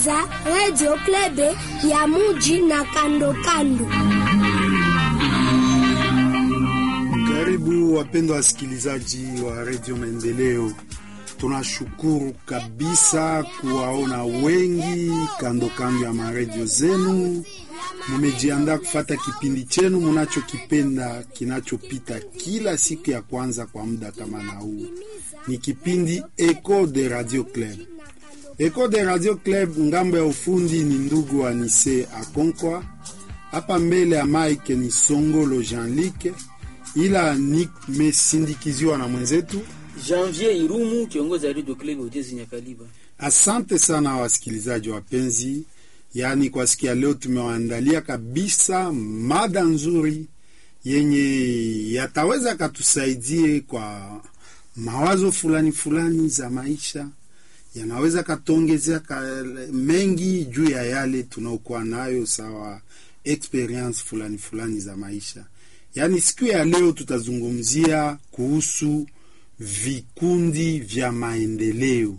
unasikiliza Radio Klebe ya Muji na kando kando. Karibu wapendwa wasikilizaji wa Radio Maendeleo. Tunashukuru kabisa kuwaona wengi kando kando ya maredio zenu. Mumejiandaa kufata kipindi chenu munachokipenda kinachopita kila siku ya kwanza kwa muda kama na huu. Ni kipindi Echo de Radio Club. Echo de Radio Club, ngambo ya ufundi ni ndugu Anise Akonkwa, hapa mbele ya mike ni Songolo Jean-Luc, ila nimesindikiziwa na mwenzetu Janvier Irumu, kiongozi wa Radio Club Ujezi Nyakaliba. Asante sana wasikilizaji wapenzi, yaani kwa siku ya leo tumewaandalia kabisa mada nzuri yenye yataweza katusaidie kwa mawazo fulani fulani za maisha, yanaweza katuongezea ka mengi juu ya yale tunaokuwa nayo, sawa experience fulani fulani za maisha. Yaani siku ya leo tutazungumzia kuhusu vikundi vya maendeleo.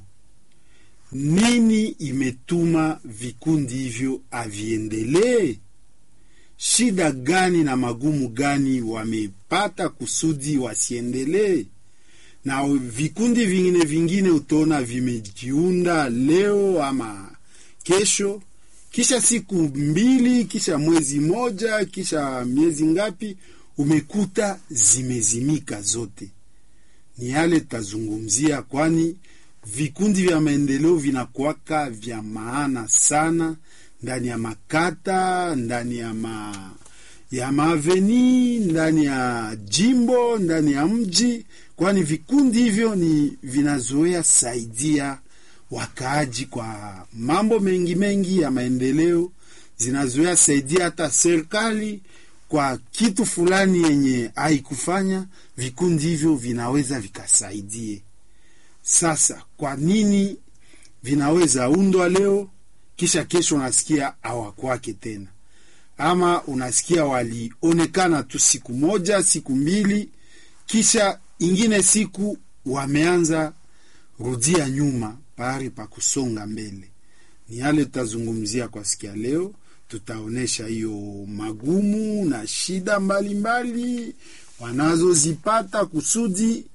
Nini imetuma vikundi hivyo aviendelee? Shida gani na magumu gani wamepata kusudi wasiendelee? Na vikundi vingine vingine utaona vimejiunda leo ama kesho, kisha siku mbili, kisha mwezi moja, kisha miezi ngapi, umekuta zimezimika zote. Ni yale tutazungumzia, kwani vikundi vya maendeleo vinakuwaka vya maana sana ndani ya makata, ndani ya ma ya maaveni, ndani ya jimbo, ndani ya mji, kwani vikundi hivyo ni vinazoea saidia wakaaji kwa mambo mengi mengi ya maendeleo, zinazoea saidia hata serikali kwa kitu fulani yenye haikufanya, vikundi hivyo vinaweza vikasaidie. Sasa kwa nini vinaweza undwa leo kisha kesho unasikia hawakwake tena, ama unasikia walionekana tu siku moja siku mbili, kisha ingine siku wameanza rudia nyuma pahali pa kusonga mbele? Ni yale tutazungumzia kwa siku ya leo. Tutaonyesha hiyo magumu na shida mbalimbali wanazozipata kusudi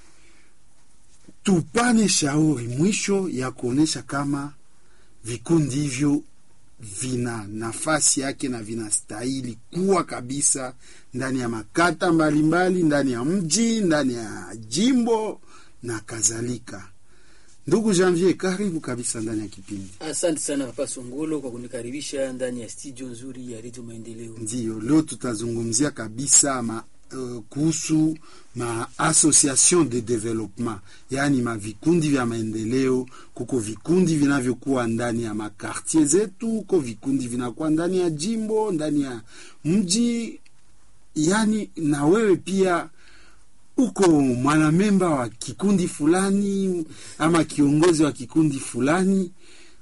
tupane shauri mwisho ya kuonyesha kama vikundi hivyo vina nafasi yake na vinastahili kuwa kabisa ndani ya makata mbalimbali mbali, ndani ya mji, ndani ya jimbo na kadhalika. Ndugu Janvier, karibu kabisa ndani ya kipindi. Asante sana Papa Songolo kwa kunikaribisha ndani ya studio nzuri ya Radio Maendeleo. Ndiyo, leo tutazungumzia kabisa ma, uh, kuhusu ma association de development, yaani mavikundi vya maendeleo. Kuko vikundi vinavyokuwa ndani ya makartier zetu, kuko vikundi vinakuwa ndani ya jimbo, ndani ya mji, yaani na wewe pia uko mwanamemba wa kikundi fulani ama kiongozi wa kikundi fulani,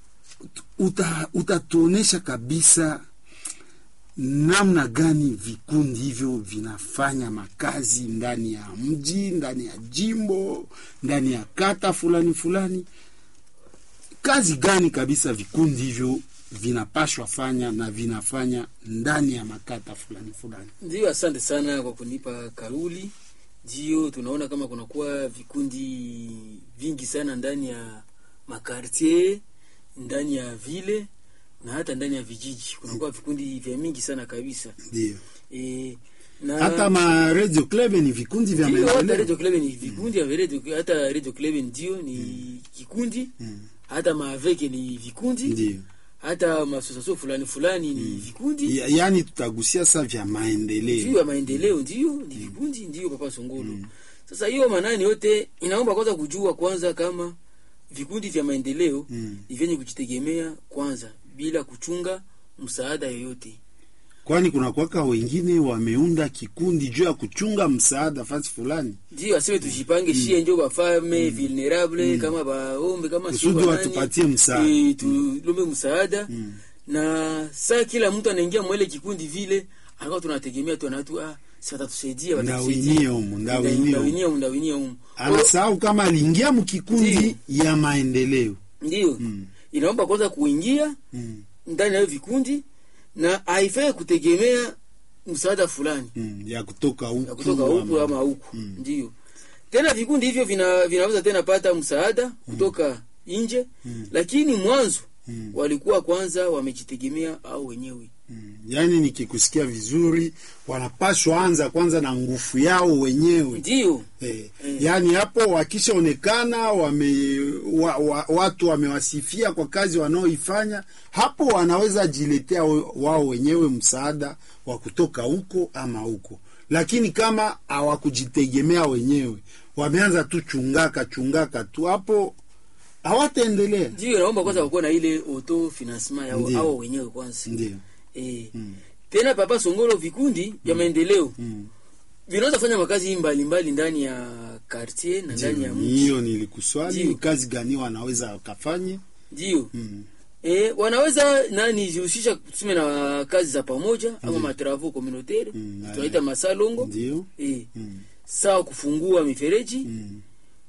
uta, utatuonesha kabisa namna gani vikundi hivyo vinafanya makazi ndani ya mji, ndani ya jimbo, ndani ya kata fulani fulani. Kazi gani kabisa vikundi hivyo vinapashwa fanya na vinafanya ndani ya makata fulani fulani. Ndio, asante sana kwa kunipa kauli. Ndio tunaona kama kunakuwa vikundi vingi sana ndani ya makartier, ndani ya vile na hata ndani ya vijiji kunakuwa vikundi vya mingi sana kabisa. Ndio. E, na Hata ma radio club ni vikundi vya ndio, hata maendeleo. Radio Club ni vikundi vya radio, hata Radio Club ndio ni kikundi, hata maaveke ni vikundi, Ndio. hata masosasio fulani fulani ni vikundi Ya- Yaani tutagusia sasa vya juu maendeleo. ya maendeleo ndio ni vikundi ndio papa Songolo. Sasa hiyo manani yote inaomba kwanza kujua kwanza kama vikundi vya maendeleo Mm. ni vyenye kujitegemea kwanza bila kuchunga msaada yoyote. Kwani kuna kwaka wengine wameunda kikundi juu ya kuchunga msaada fasi fulani Ndio asiwe tujipange shie njo bafame vulnerable kama baombe kama sio kusudi banani, watupatie msaada. eh, tulombe msaada na saa kila mtu anaingia mwele kikundi vile akawa tunategemea tu anatu ah si watatusaidia Ndawinie humu, ndawinie humu. ndawinie humu ndawinie humu anasahau kama aliingia mkikundi ya maendeleo ndio inaomba kwanza kuingia Mm. ndani ya hiyo vikundi na haifai kutegemea msaada fulani Mm. ya kutoka huku ya kutoka huku ama huku Mm. ndio tena vikundi hivyo vina, vinaweza tena pata msaada kutoka nje Mm. lakini mwanzo Mm. walikuwa kwanza wamejitegemea au wenyewe Mm. Yaani nikikusikia vizuri, wanapashwa anza kwanza na nguvu yao wenyewe ndio eh. Mm. Yaani hapo wakishaonekana wame, wa, wa, watu wamewasifia kwa kazi wanaoifanya, hapo wanaweza jiletea we- wao wenyewe msaada wa kutoka huko ama huko, lakini kama hawakujitegemea wenyewe, wameanza tu chungaka chungaka tu, hapo hawataendelea. ndio naomba kwanza wakuwa na ile auto financement yao Ndio. au wenyewe kwanza Ndio eh. Mm. tena papa songolo vikundi vya maendeleo mm. vinaweza fanya makazi mbalimbali ndani ya quartier na ndani ya Ndio, mji hiyo nilikuswali, Ndio. ni kazi gani wanaweza wakafanye? ndio mm. E, wanaweza nani jihusisha tuseme na kazi za pamoja ama matravau communautaire Mm, tunaita masalongo Ndio e, mm. sawa kufungua mifereji mm.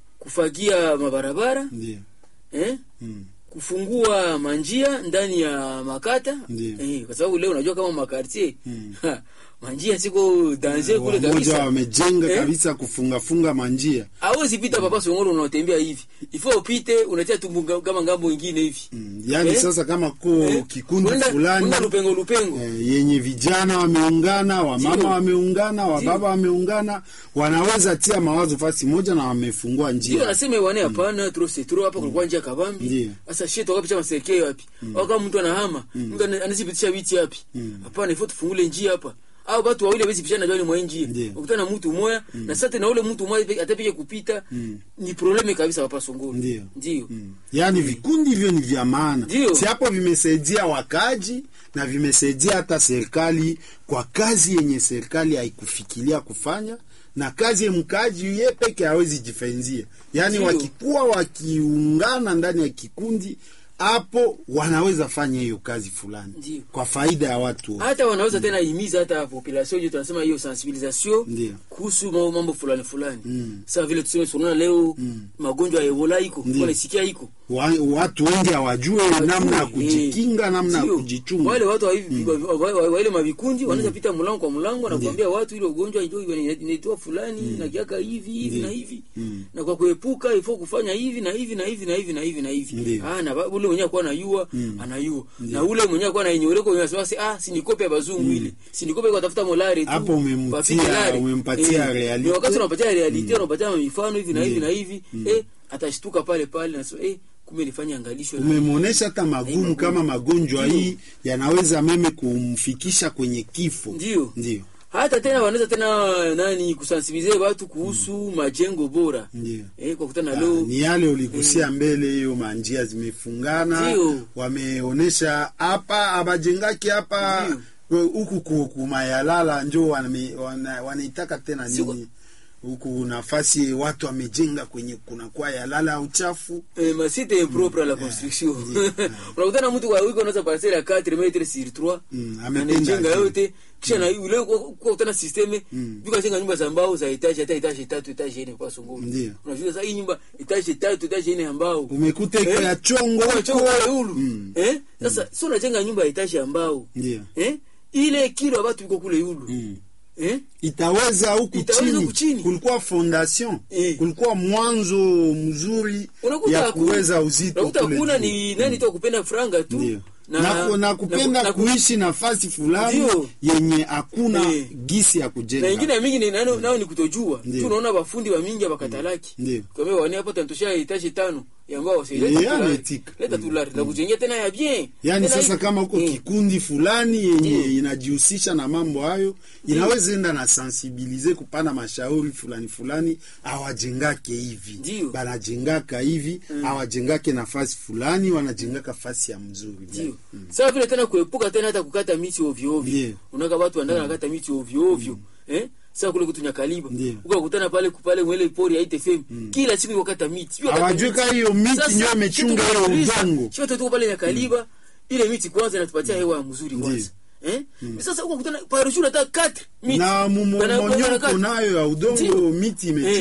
kufagia mabarabara Ndio eh, mm. kufungua manjia ndani ya makata Ndio. eh, kwa sababu leo unajua kama makartier Mm. manjia siko danger kule wamoja kabisa wamejenga Eh? kabisa kufungafunga manjia hawezi pita papa songoro unaotembea hivi ifo upite unatia tumbu nga- kama ngambo ingine hivi mm. Yaani Eh? sasa kama ko Eh? kikundi Unaenda- fulani unaenda lupengo lupengo eh, yenye vijana wameungana, wamama Ndio. wameungana, wababa wameungana, wanaweza tia mawazo fasi moja na wamefungua ndio njia. nasema wane hapana trop c'est trop hapa kulikuwa njia kabambi Ndio. sasa shit wakapicha maserikali wapi au kama mtu anahama mtu ana- anazipitisha viti wapi hapana ifo tufungule njia hapa au watu wawili hawezi pishana jwani mwa njia Ndio. ukutana na mtu mmoja na sasa na ule mtu mmoja atapige kupita ni probleme kabisa hapa songoro Ndio. ndio Mm. Yaani vikundi hivyo ni vya maana, Ndio. si hapo vimesaidia wakaji na vimesaidia hata serikali kwa kazi yenye serikali haikufikiria kufanya na kazi ya mkaji ye peke hawezi jifenzia. Yaani Ndio. wakikuwa wakiungana ndani ya kikundi hapo wanaweza fanya hiyo kazi fulani Ndio. kwa faida ya watu wote. hata wanaweza tena himiza hata population yetu tunasema hiyo sensibilisation Ndio. kuhusu mambo, mambo fulani fulani Mm. sasa vile tuseme sonona leo magonjwa ya ebola iko Ndio. nasikia iko Wa, watu wengi hawajue namna ya kujikinga, namna ya Sio. kujichunga. Wale watu wa hivi wa- wa- wa- wa ile mavikundi wanaweza pita mlango kwa mlango na kuambia watu ile ugonjwa ndio inaitwa fulani na kiaka hivi hivi na hivi Mm. na kwa kuepuka ifo kufanya hivi na hivi na hivi na hivi na hivi na hivi Ndio. ah na ba- ule mwenyewe kwa anayua anayua na ule mwenyewe kwa ananyoreko mwenyewe anasema si ah si nikope ya bazungu ile si nikope kwa tafuta molari tu Hapo umemtia- wafike lari. umempatia Eh, realite. ni wakati unapatia realite unapatia mifano hivi na hivi na hivi eh atashtuka pale pale na sema eh kumbe nifanye angalisho na- umemwonyesha hata magumu magumu. kama magonjwa Ndio. hii yanaweza meme kumfikisha kwenye kifo. Ndio. ndio hata tena wanaweza tena nani kusensibilize watu kuhusu majengo bora ndio. eh, kwa kutana Ah, leo ni yale uligusia mbele, hiyo manjia zimefungana, Ndio. wameonesha hapa abajengaki hapa Ndio. huku ku- kumayalala njo wame- wana- wanaitaka tena Siko- nini huku nafasi watu wamejenga kwenye kunakuwa yalala uchafu eh, masite impropre à la construction unakutana mtu kwa wiko unaweza parcelle ya 4 metre sur 3 Mm, amependa anajenga ajenge. yote kisha na ule kwa kwa kutana systeme viko jenga nyumba za mbao za etage hata etage tatu etage nne kwa sunguru Ndio. unajua sasa hii nyumba etage tatu etage nne ya mbao umekuta iko Eh? ya chongo Kwa huko. chongo wale hulu Mm. eh sasa sio unajenga nyumba ya etage ya mbao Ndio. eh ile kilo ya watu iko kule yulu Mm. eh itaweza huku Itaweza huku chini. chini. kulikuwa fondation Eh. kulikuwa mwanzo mzuri unakuta ya hakuna- kuweza uzito unakuta kule kuna juu. ni nani tu kupenda franga tu Ndio. na, ku- na kupenda na- kuishi nafasi fulani Ndio. yenye hakuna Eh. gisi ya kujenga na ingine ya mingi ni nano nao ni kutojua Ndio. tu unaona bafundi wa mingi abakatalaki Ndio. kama wani hapo tantoshia itashi tano ya mbao sasa Eh, leta tu yani lari. etika. leta tu lari na kujengea tena ya bien yaani Tena sasa hivi. kama huko Eh. kikundi fulani yenye Ndio. inajihusisha na mambo hayo inaweza enda na sensibilize kupana mashauri fulani fulani awajengake hivi Ndio. banajengaka hivi awajengake nafasi fulani wanajengaka fasi ya mzuri ndio sawa vile tena kuepuka tena hata kukata miti ovyo ovyo Ndio. unaka watu wanataka nakata miti ovyo ovyo eh sasa kule kutunya kaliba Ndio. ukakutana pale kupale mwele pori ya ITFM kila siku wakata miti Sio wakata Hawajui miti. kama hiyo miti Sasa, ndio imechunga kitu hiyo kinatuliza. udongo. Sio tuko pale ya kaliba ile miti kwanza inatupatia hewa mzuri Ndio. kwanza eh sasa ukakutana parashura hata 4 miti na Bana- mmonyoko bana- nayo ya udongo Ndio. miti imechunga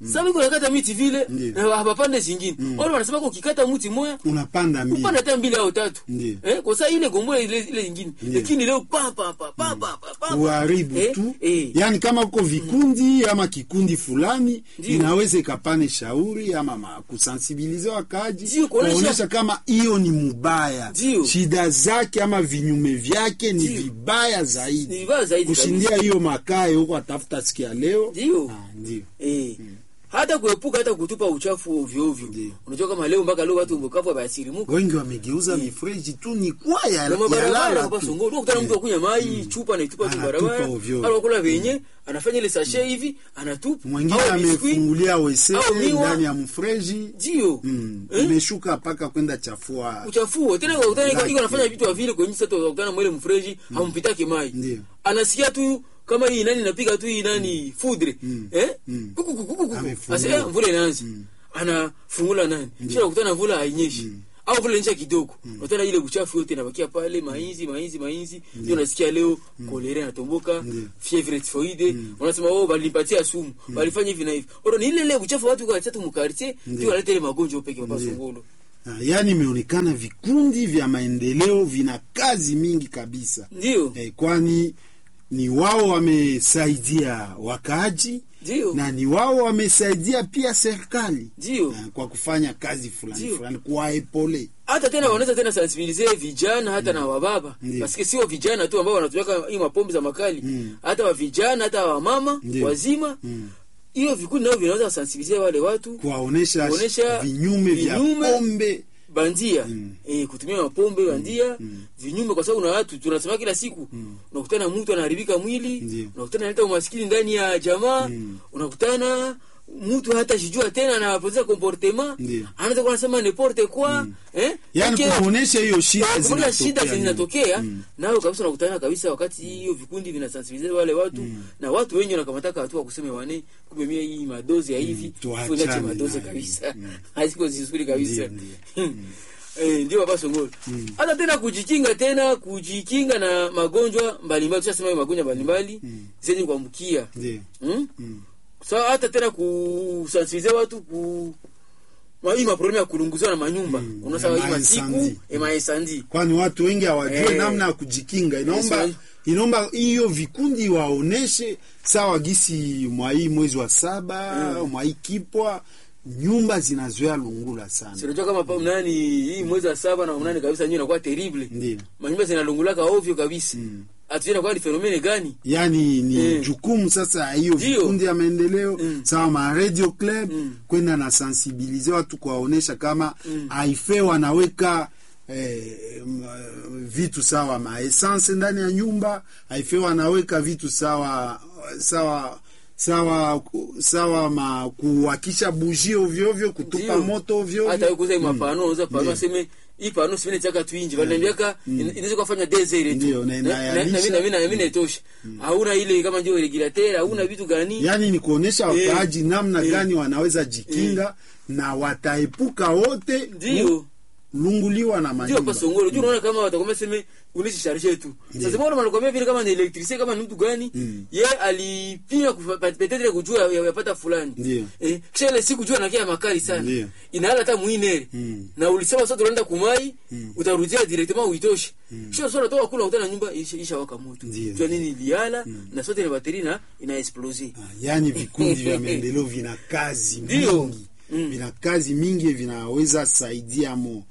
Sasa iko nakata miti vile Ndiyo. na hapapande zingine. Wale wanasema kwa ukikata mti moja unapanda mbili upanda hata mbili au tatu. Ndiyo. Eh, kwa sababu ile gombola ile ile nyingine. Ndiyo. Lakini leo pa pa pa pa pa pa. pa. uharibu Eh, tu eh. yaani kama uko vikundi ama kikundi fulani Ndiyo. inaweza ikapane shauri ama ma- kusensibilize wakaji Ndiyo, kuonesha- kuonyesha kama hiyo ni mubaya Ndiyo. shida zake ama vinyume vyake ni Ndiyo. vibaya zaidi Ni vibaya zaidi kushindia hiyo makae huko atafuta sikia leo Ndiyo. Ah, ndio Eh. Hata kuepuka hata kutupa uchafu ovyo ovyo. Ndiyo. Unajua kama leo mpaka leo watu mbokavu basirimuka. wengi wamegeuza mifereji tu ni kwa ya, Na ya mabarabara lala hapa tu Songo, ukutana mtu akunya mai, chupa na itupa tu Anatupa barabara. ovyo. Au kula venye, anafanya ile sachet hivi, anatupa. mwingine Au biscuit, amefungulia wese au miwa. ndani ya mfereji Ndio. mm. Eh? imeshuka mpaka kwenda chafua uchafuo tena kwa utani Laki. iko anafanya vitu vya vile kwenye sasa utakutana mwele mfreji hampitaki mai Ndiyo. anasikia tu kama hii nani napiga tu hii nani fudre eh Mm. kuku kuku kuku Amefungua. asa eh, mvula inaanza anafungula nani kisha kukutana mvula hainyeshi au vile nje kidogo unataka ile uchafu yote inabakia pale mainzi mainzi mainzi ndio unasikia leo kolera inatomboka Ndiyo. fievre typhoide unasema oh balipatia sumu balifanya hivi na hivi oro ni ile ile uchafu watu kwa tatu mkartie ndio wanaleta ile magonjwa peke kwa Ndiyo. songolo Ah, yaani imeonekana vikundi vya maendeleo vina kazi mingi kabisa ndio eh, kwani ni wao wamesaidia wakaaji ndio na ni wao wamesaidia pia serikali ndio eh, kwa kufanya kazi fulani Ndiyo. fulani kuwaepole hata tena wanaweza tena sensibilize vijana hata na wababa Ndiyo. paske sio vijana tu ambao wanatumika hii mapombe za makali Mm. hata wa vijana hata wa mama Ndiyo. wazima Mm. hiyo vikundi nao vinaweza sensibilize wale watu kuwaonesha Kuonesha vinyume vya vinyume pombe bandia Mm. eh, kutumia mapombe bandia vinyume kwa sababu na watu tunasema kila siku unakutana mtu anaharibika mwili Ndiyo. unakutana analeta umaskini ndani ya jamaa Mm. unakutana mtu hata shijua tena anapoteza comportement Ndiyo. anaweza kuwa anasema n'importe quoi eh yaani Peke- kuonesha hiyo shida kumbuka shida zinatokea. zinatokea Mm. nayo kabisa unakutana kabisa wakati hiyo vikundi vinasensibilize wale watu na watu wengi wanakamataka hatua kuseme wane kumbe mie hii madozi ya hivi tuachane funache madozi nayo. kabisa haziko zizuri kabisa Ndiyo, Eh, ndio baba songolo hata tena kujikinga tena kujikinga na magonjwa mbalimbali tushasema hiyo magonjwa mbalimbali zenye kuambukia Ndiyo. hmm? Mm. sawa hata tena kusensibilize watu ku ma- hii maproblemu ya kulunguziwa na manyumba Mm, unasema ya hii masiku maencendie. emaesandi kwani watu wengi hawajue Eh. namna ya kujikinga inaomba Yes, inaomba hiyo vikundi waoneshe sawa gisi mwa hii mwezi wa saba mwa hii kipwa nyumba zinazoea lungula sana sinajua kama pa- nani hii mwezi wa saba na mnane kabisa nyewe inakuwa terrible ndio manyumba zinalungulaka ovyo kabisa Mm. hatujui inakuwa ni fenomene gani yaani ni Mm. jukumu sasa ya hiyo Ndio. vikundi ya maendeleo Mm. sawa ma radio club Mm. kwenda na sensibilize watu kuwaonesha kama aife wanaweka eh, m- vitu sawa maessence ndani ya nyumba aife wanaweka vitu sawa sawa sawa sawa ma kuwakisha buji ovyo ovyo kutupa Ndio. moto ovyo hata ovyo kuza mm. mapano uza pano Ndio. aseme hii pano sivile chaka tu inji wananiambia inaweza kufanya desert tu Ndio, na na na inayalisha. mimi na mimi na mimi naitosha hauna ile kama ndio regulateur hauna vitu gani yaani ni kuonesha Eh. wakaaji namna Eh. gani wanaweza jikinga na wataepuka wote ndio lunguliwa na ndio manyumba pa songolo juu unaona kama watakwambia seme unishi charge tu sasa mbona wanakwambia vile kama ni electricien kama ni mtu gani Mm. ye alipima kufa- peut-être kujua ya- yapata fulani Ndio. eh kisha ile siku jua nakia makali sana Ndio. inahala hata muinere Mm. na ulisema sasa tunaenda kumai utarudia directement uitoshe kisha sasa unatoka kula utana nyumba isha, isha waka moto Ndio. jua nini iliala na sote ni bateri na ina explose Ah, yaani vikundi vya maendeleo vina kazi Ndio. mingi Mm. vina kazi mingi vinaweza saidia mo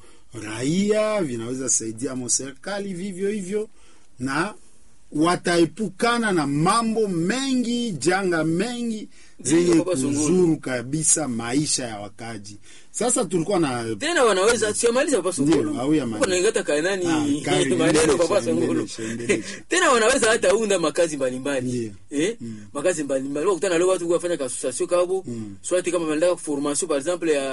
raia vinaweza saidia mo serikali vivyo hivyo na wataepukana na mambo mengi janga mengi Ndio, zenye Baba Sunguru. kuzuru kabisa maisha ya wakaji sasa tulikuwa na tena wanaweza siamaliza papa Ndio, songolo au ya maliza. ningata kanani Ah, kari, maneno endelesha, papa songolo endelesha, endelesha. tena wanaweza hata unda makazi mbalimbali Ndio. eh makazi mbalimbali wakutana leo watu wafanya kasosasio kabo swati kama wanataka formation par exemple ya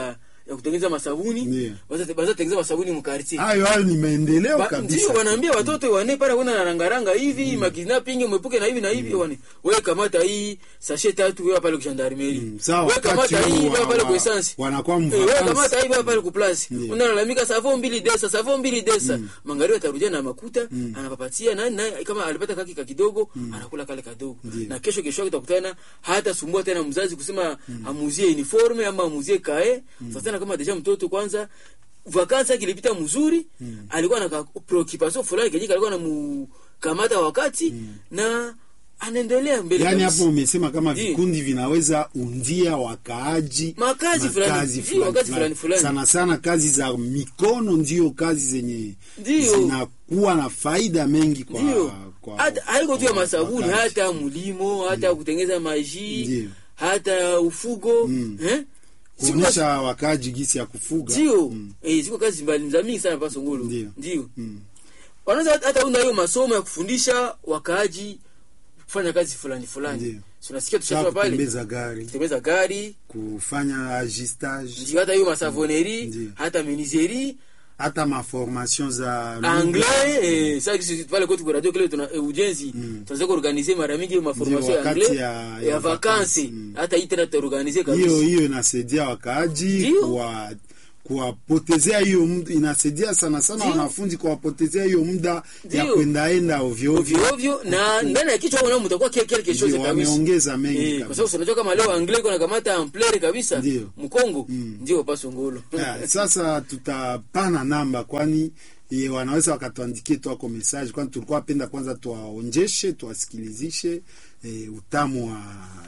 ya kutengeneza masabuni Ndiyo. baza baza tengeneza masabuni mu quartier hayo hayo ni maendeleo Ba- kabisa ndio wanaambia watoto wane para kuna na rangaranga hivi mm. makidnapping mwepuke na hivi na hivi wane wewe kamata hii sachet tatu wewe pale kwa gendarmerie Mm, sawa, wewe wakati kamata hii huu wewe wa- pale wa- kwa essence wanakuwa Eh, wewe mvakansi. kamata hii wewe pale kwa place Ndiyo. unalalamika savon mbili desa savon mbili desa mangari atarudia na makuta anapapatia nani naye kama alipata kaki ka kidogo anakula kale kadogo Ndiyo. na kesho kesho yake utakutana hata sumbua tena mzazi kusema amuzie uniforme ama amuzie kae sasa tena kama deja mtoto kwanza vakansi yake ilipita mzuri alikuwa na ka- preoccupation fulani kenye alikuwa anamukamata wakati na anaendelea mbele yaani kabisa. hapo umesema kama Ndiyo. vikundi vinaweza undia wakaaji Makazi fulani, makazi ndiyo, makazi fulani fulani. sana sana kazi za mikono ndio kazi zenye Ndiyo. zinakuwa na faida mengi kwa, ndio kwa hata haiko tu ya kwa masabuni wakazi. hata mulimo hata kutengeza maji Ndiyo. hata ufugo Mm. eh? Siku kuonyesha wakaaji gisi ya kufuga ndio Mm. eh, ziko kazi mbali za mingi sana pa Songolo Ndio. ndio Mm. wanaweza hata- hata unda hiyo masomo ya kufundisha wakaaji kufanya kazi fulani fulani Ndio. Si unasikia Sawa tushatoa pale kutembeza gari kutembeza gari kufanya agistage ndio hata hiyo masavoneri Ndio. hata menuiserie hata maformation za lugha. anglais eh, sasa sisi pale kwetu kwa radio kile tuna eh, ujenzi Mm. tunaweza kuorganiser mara mingi hiyo maformation Ndio, ya wakati anglais ya- ya, ya vacances vacances. Mm. hata hii tena tutaorganiser kabisa hiyo hiyo inasaidia wakaaji Ndio. kuwa kuwapotezea hiyo muda inasaidia sana sana Ndio. wanafunzi kuwapotezea hiyo muda ya Ndio. kwendaenda ovyo ovyo ovyo ovyo na ndani ya kichwa wao mtakuwa kile kile kesho Ndio, kabisa wameongeza mengi Eh, kwa kabisa. sababu unajua kama leo anglais kuna kamata ampleur kabisa Ndio. mkongo Mm. ndio pa Songolo Ya, sasa tutapana namba kwani ye, wanaweza wakatuandikie twako message kwani tulikuwa penda kwanza tuwaonjeshe tuwasikilizishe e, utamu wa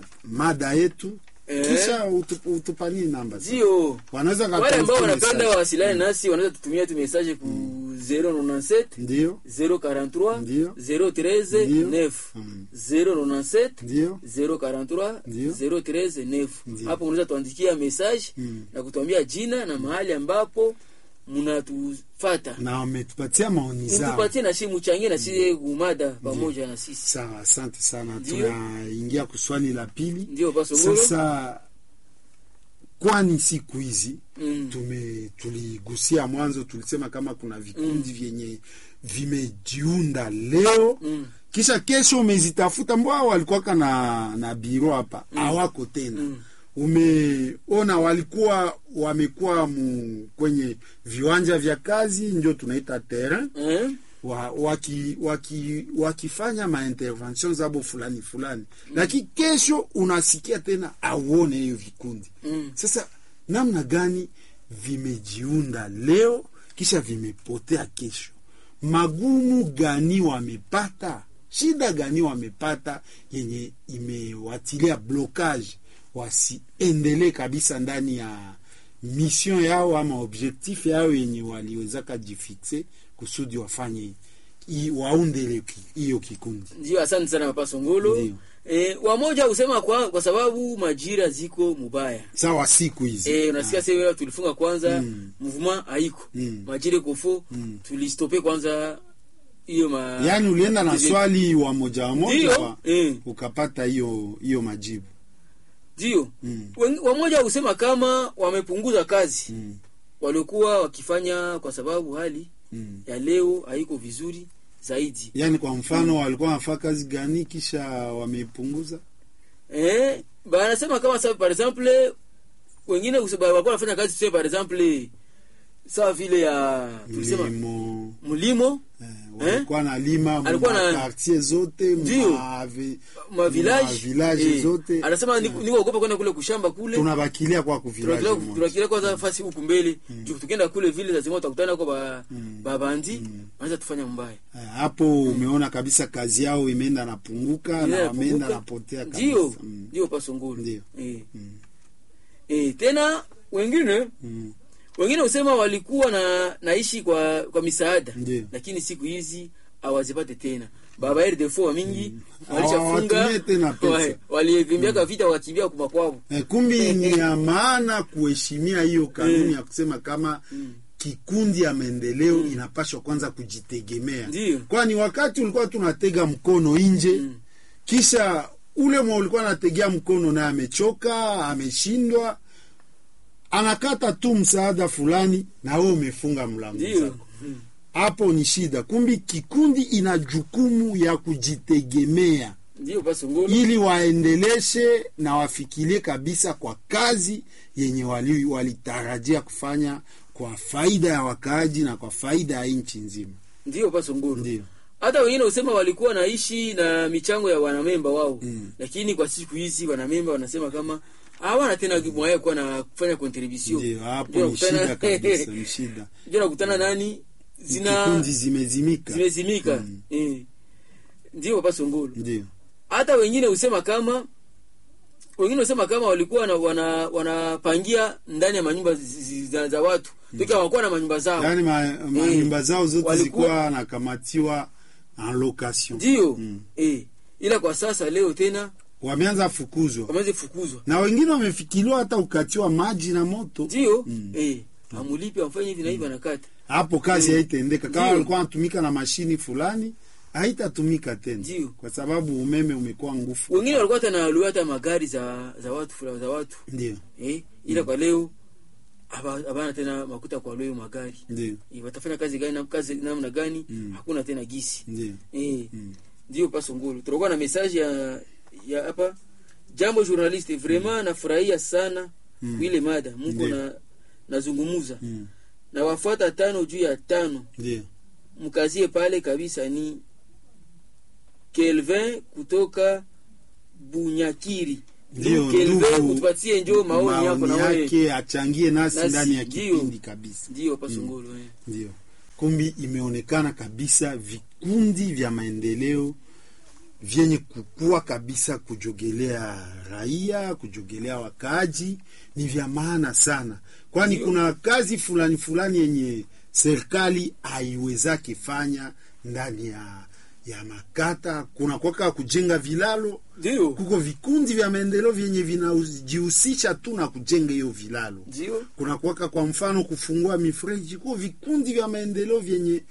mada yetu Eh. kisha utup, utupanie namba ndio wanaweza wale ambao wakatuandikia wanapenda message. wawasiliane nasi wanaweza tutumia tu message ku 097 ndio 043 Ndio. 013 Ndio. 9 Mm. 097 ndio 043 Ndio. 013 9 Ndio. hapo unaweza tuandikia message Mm. na kutuambia jina na mahali ambapo mnatufata na wametupatia maoni zao mtupatie na si muchangie na si kumada pamoja na sisi sawa asante sana Ndio. tunaingia kuswali la pili ndio pasongolo sasa kwani siku hizi mm. tume tuligusia mwanzo tulisema kama kuna vikundi vyenye vimejiunda leo Mm. kisha kesho umezitafuta mbwa walikuwaka na na biro hapa hawako tena Mm. umeona walikuwa wamekuwa mu, kwenye viwanja vya kazi ndio tunaita terrain eh? wa, waki, waki, wakifanya maintervention zabo fulani fulani mm. lakini kesho unasikia tena auone hiyo vikundi Mm. sasa namna gani vimejiunda leo kisha vimepotea kesho magumu gani wamepata shida gani wamepata yenye imewatilia blocage wasiendelee kabisa ndani ya mission yao ama objectif yao yenye waliwezaka jifixe kusudi wafanye i- waundele ki- hiyo kikundi ndio asante sana papa songolo Ndio. eh, wamoja husema kwa, kwa sababu majira ziko mubaya sawa siku hizi Eh, unasikia Ah, sasa tulifunga kwanza Mm. mouvement haiko Mm. majira kofo Mm. tulistope kwanza hiyo ma yaani ulienda na Ndio. swali wa moja wa moja Ndio. wa- Eh. ukapata hiyo hiyo majibu ndio Mm. Wen- wamoja husema kama wamepunguza kazi mm. waliokuwa wakifanya kwa sababu hali Mm. ya leo haiko vizuri zaidi yaani kwa mfano walikuwa wanafaa kazi gani kisha wamepunguza eh, banasema kama sa par exemple wengine huse- ba- walikuwa wanafanya kazi tuseme par exemple sawa vile ya tulisema mlimo mlimo eh, walikuwa na lima Alikuwa na- quartier zote Ndio. ma vi- ma village ma village eh, zote anasema niko niko ogopa kwenda kule kushamba kule tunabakilia kwa kuvilaje Tunakila- moja tunakilia kwanza fasi huku mbele juu tukienda kule vile lazima utakutana kwa ba, Mm. babandi wanaweza tufanya mbaya Eh, hapo umeona kabisa kazi yao imeenda napunguka na Ile wameenda inapunguka. napotea kabisa ndio Mm. ndio pasongolo Ndio. eh. Mm. eh, tena wengine Mm. wengine husema walikuwa na naishi kwa kwa misaada Ndio. lakini siku hizi hawazipate tena baba rdefo wa mingi Hawatumie walishafunga tena pesa. wa- walivimbiaka vita wakimbia kumakwavo Eh, kumbi ni ya maana kuheshimia hiyo kanuni ya kusema kama kikundi ya maendeleo inapashwa kwanza kujitegemea Ndio. kwani wakati ulikuwa tunatega mkono nje kisha ule mwa ulikuwa anategea mkono naye amechoka ameshindwa anakata tu msaada fulani na wewe umefunga mlango ndio zako hapo ni shida kumbi kikundi ina jukumu ya kujitegemea ndio pasongolo ili waendeleshe na wafikirie kabisa kwa kazi yenye wali- walitarajia kufanya kwa faida ya wakaaji na kwa faida ya nchi nzima ndio pasongolo ndio hata wengine usema walikuwa naishi na michango ya wanamemba wao mm. lakini kwa siku hizi wanamemba wanasema kama hawana tena mwaya kuwa na kufanya contribution ndio hapo Ndio ni nakutana- shida kabisa ni shida ndio nakutana nani zina kikundi zimezimika zimezimika Mm. eh. ndio papa songolo ndio hata wengine husema kama wengine husema kama walikuwa na, wana, wanapangia ndani ya manyumba zi- zi- za, za watu mm. hawakuwa na manyumba zao yaani ma- manyumba zao zote Walikuwa- zilikuwa nakamatiwa en location ndio Mm. eh. ila kwa sasa leo tena wameanza fukuzwa wameweza kufukuzwa na wengine wamefikiriwa hata ukatiwa maji na moto ndio Mm. eh. amulipi amfanye hivi na hivi anakata hapo kazi Mm. haitaendeka kama Ndio. walikuwa wanatumika na mashini fulani haitatumika tena Ndio. kwa sababu umeme umekuwa ngufu wengine walikuwa hata nawaluia hata magari za za watu fulani za watu ndio eh. ila kwa leo haba- habana tena makuta kwa leo magari ndio eh, watafanya kazi gani na kazi namna gani Mm. hakuna tena gisi ndio eh. Mm. ndio paso ngulu tunakuwa na message ya ya hapa jambo journaliste vraiment nafurahia sana Mm. ile mada mko Ndio. na nazungumuza Mm. na wafuata tano juu ya tano ndio mkazie pale kabisa ni Kelvin kutoka Bunyakiri Ndio, Kelvin ndugu, utupatie njoo maoni yako na maoni wewe yake achangie nasi Nasi, ndani ya ndio. kipindi kabisa ndio paso ngulu eh. ndio kumbi imeonekana kabisa vikundi vya maendeleo vyenye kukua kabisa kujogelea raia kujogelea wakaaji ni vya maana sana kwani Ndio. kuna kazi fulani fulani yenye serikali haiwezake fanya ndani ya ya makata kuna kwaka kujenga vilalo ndio kuko vikundi vya maendeleo vyenye vinajihusisha tu na kujenga hiyo vilalo ndio kuna kuwaka kwa mfano kufungua mifereji kuo vikundi vya maendeleo vyenye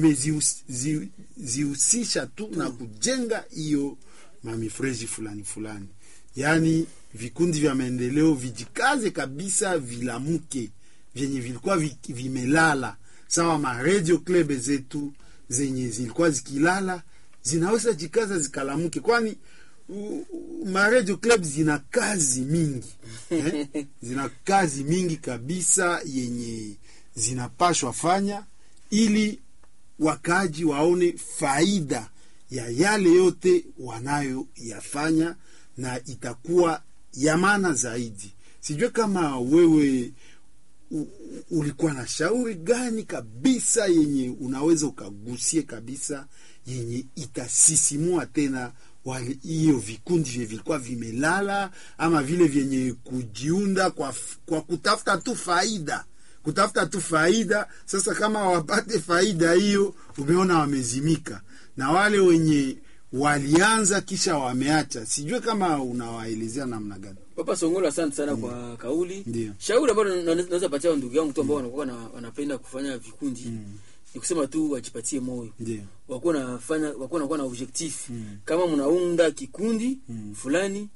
vimezihusisha tu na kujenga hiyo mamifereji fulani fulani yaani vikundi vya maendeleo vijikaze kabisa vilamuke vyenye vilikuwa vi- vimelala sawa maredio klebe zetu zenye zilikuwa zikilala zinaweza jikaza zikalamuke kwani u- u- maredio club zina kazi mingi eh? zina kazi mingi kabisa yenye zinapashwa fanya ili wakaaji waone faida ya yale yote wanayoyafanya na itakuwa ya maana zaidi sijue kama wewe u- u- ulikuwa na shauri gani kabisa yenye unaweza ukagusie kabisa yenye itasisimua tena wale- hiyo vikundi vye vilikuwa vimelala ama vile vyenye kujiunda kwa, f- kwa kutafuta tu faida kutafuta tu faida sasa kama wapate faida hiyo umeona wamezimika na wale wenye walianza kisha wameacha sijue kama unawaelezea namna gani Papa Songolo, asante sana kwa kauli. Ndio. Shauri ambalo na- na- naweza patia ndugu yangu tu ambao wanakuwa na, wanapenda kufanya vikundi ni kusema tu wajipatie moyo, ndio wakuwa nafanya wakuwa nakuwa na objectif kama mnaunda kikundi fulani,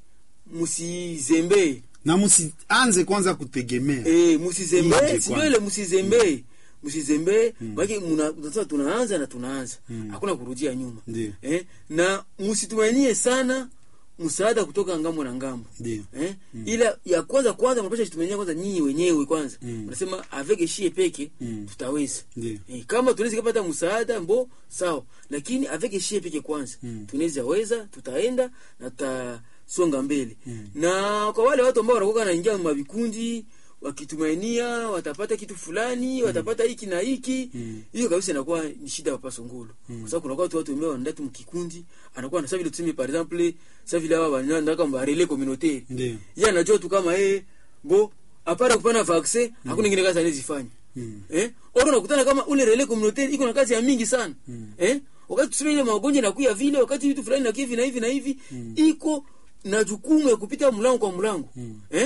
msizembee na msianze kwanza kutegemea eh, Nje msizembee, kwanza. sio ile msizembee msizembee baki muna sasa tunaanza na tunaanza hakuna kurudia nyuma Ndio. eh, na msitumanie sana msaada kutoka ngambo na ngambo ndio eh? ila ya kwanza kwanza mnapasha jitumania kwanza nyinyi wenyewe kwanza Mm. unasema avec shie peke Mm. tutaweza ndio eh, kama tunaweza kupata msaada mbo sawa lakini avec shie peke kwanza Mm. tunaweza weza tutaenda na tutasonga mbele Mm. na kwa wale watu ambao wanakuwa naingia mavikundi wakitumainia watapata kitu fulani watapata hiki na hiki Mm. hiyo kabisa inakuwa ni shida ya papa Songolo kwa sababu kuna watu watu ambao wanaenda tu mkikundi anakuwa na savi tuseme par exemple sa vile hawa wanaenda mba relais communautaire ndio yeye anajua tu kama yeye bo apara kupana vaccin hakuna ingine kazi anazifanya Mm. eh oro nakutana kama ule relais communautaire iko na kazi ya mingi sana Mm. eh wakati tuseme ile magonjwa inakuya vile wakati vitu fulani na hivi na hivi na hivi iko na jukumu ya kupita mlango kwa mlango Mm. eh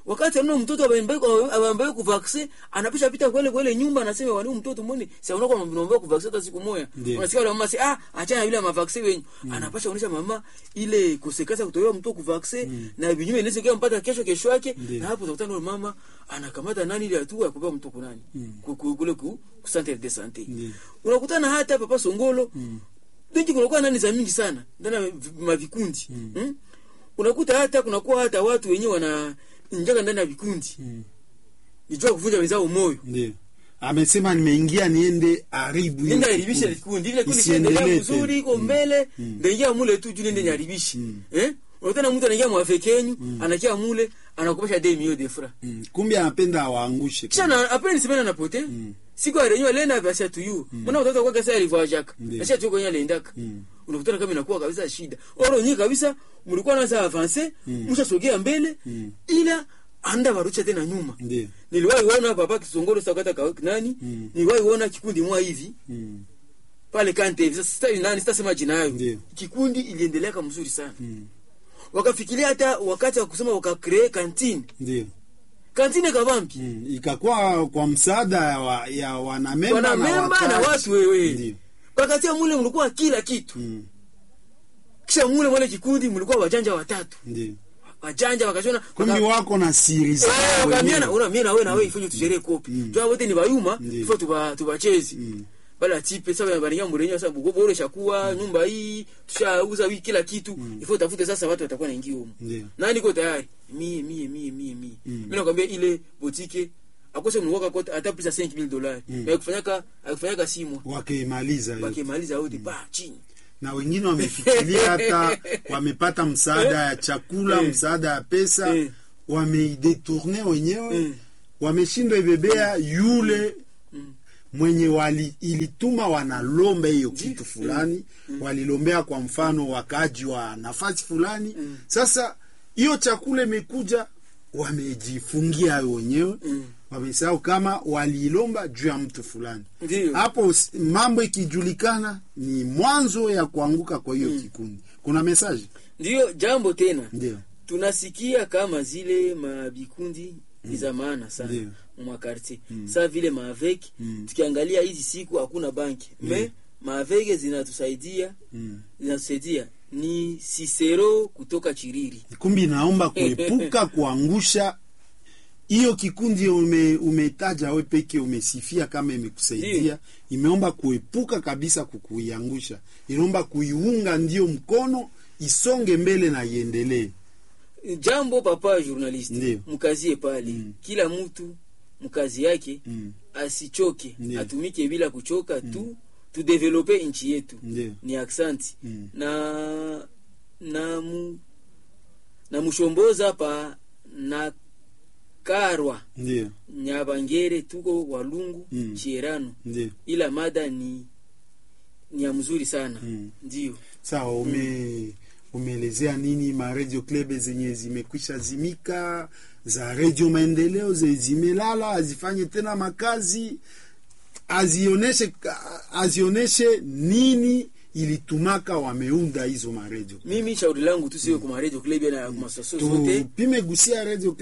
wakati anaona mtoto abambaye kuvaksin anapisha pita kwele kwele nyumba anasema wani mtoto mbone si anaona kwa mnaomba kuvaksin hata siku moja Ndiyo. unasikia wale mama si ah achana yule mavaksin wenyu anapasha kuonesha mama ile kusekasa kutolewa mtoto kuvaksin na vinyume inaweza kia mpaka kesho kesho yake Ndiyo. na hapo utakutana na mama anakamata nani ile hatua ya kubeba mtoto kunani Ku- ku- kule ku ku centre de santé Ndiyo. unakutana hata papa Songolo dingi kunakuwa nani za mingi sana ndani ya vi- mavikundi mm. unakuta hata kunakuwa hata watu wenyewe wana injaka ndani ya vikundi Mm. nijua kuvunja wenzao moyo ndio amesema nimeingia niende haribu hiyo nenda kikundi. haribisha vikundi vile kundi Isiendelee kiendelea tena. vizuri iko mbele ndaingia mule tu juu nende nyaribishi eh unakutana mtu anaingia mwafekenyu anakia mule anakopesha demi hiyo defra Mm. kumbe anapenda awaangushe kisha na apre ni semena napote siku ya renyo lena basi atuyu mwana mtoto kwa kesa alivajaka Ndiyo. acha tu kwenye aliendaka unakutana kama inakuwa kabisa shida oro nyinyi kabisa mlikuwa naanza avance mshasogea mbele ila anda barusha tena nyuma ndio niliwahi kuona papa kisongoro sakata ka nani niliwahi kuona kikundi mwa hivi Mm. pale kante hivi sasa sitaki nani sitasema jina yayo Ndiyo. kikundi iliendelea kama mzuri sana wakafikiria hata wakati wa kusema wakacree kantine ndio kantine kavampi Mm. ikakuwa kwa msaada wa, ya wanamemba wanamemba na wakaaji. watu wewe Ndio. wakatia mule mlikuwa kila kitu Mm. kisha mule mwale kikundi mlikuwa wajanja watatu ndio wajanja wakashona kumbe waka- wako na siri zao Eh, wakamiana wenyewe. una mimi na wewe na wewe ifanye tusherehe kopi jua wote ni bayuma Ndiyo. ifo tuba tubachezi bala tipe sasa baringa murenyo sasa bugo bore shakuwa nyumba hii tushauza wiki kila kitu ifo tafute sasa watu watakuwa naingia huko Ndiyo. nani ko tayari mie mie mie mie mie mimi nakwambia ile botike akose mnuwaka kote hata pesa 5000 dollars na kufanyaka akufanyaka simu wakimaliza yote. wakimaliza wote pa chini na wengine wamefikiria hata wamepata msaada ya chakula Eh. msaada ya pesa Eh. wameidetourne wenyewe Eh. wameshindwa ibebea yule mwenye wali ilituma wanalomba hiyo kitu fulani walilombea kwa mfano wakaji wa nafasi fulani sasa hiyo chakula imekuja wamejifungia wenyewe wamesahau kama waliilomba juu ya mtu fulani Ndiyo. hapo s- mambo ikijulikana ni mwanzo ya kuanguka kwa hiyo kikundi kuna mesaji ndiyo jambo tena ndio tunasikia kama zile mabikundi ni za maana sana Ndiyo. mwakartier sa vile maaveki tukiangalia hizi siku hakuna banki me maaveke zinatusaidia zinatusaidia ni sisero kutoka chiriri kumbi naomba kuepuka kuangusha hiyo kikundi ume, umetaja we peke umesifia kama imekusaidia Ndiyo. imeomba kuepuka kabisa kukuiangusha inaomba kuiunga ndio mkono isonge mbele na iendelee jambo papa journaliste Ndiyo. mkazie pale kila mtu mkazi yake Mm. asichoke Ndiyo. atumike bila kuchoka tu tudevelope nchi yetu Ndiyo. ni aksanti Mm. na na mu, na mushomboza pa na karwa ndio nyabangere tuko walungu Mm. chierano ndio ila mada ni ni ya mzuri sana Mm. ndio sawa ume umeelezea nini ma radio club zenye zimekwisha zimika za radio maendeleo zenye zimelala azifanye tena makazi azioneshe azioneshe nini ilitumaka wameunda hizo maredio mimi shauri langu tu siwe kuma radio club na kuma sosio zote tupime gusia radio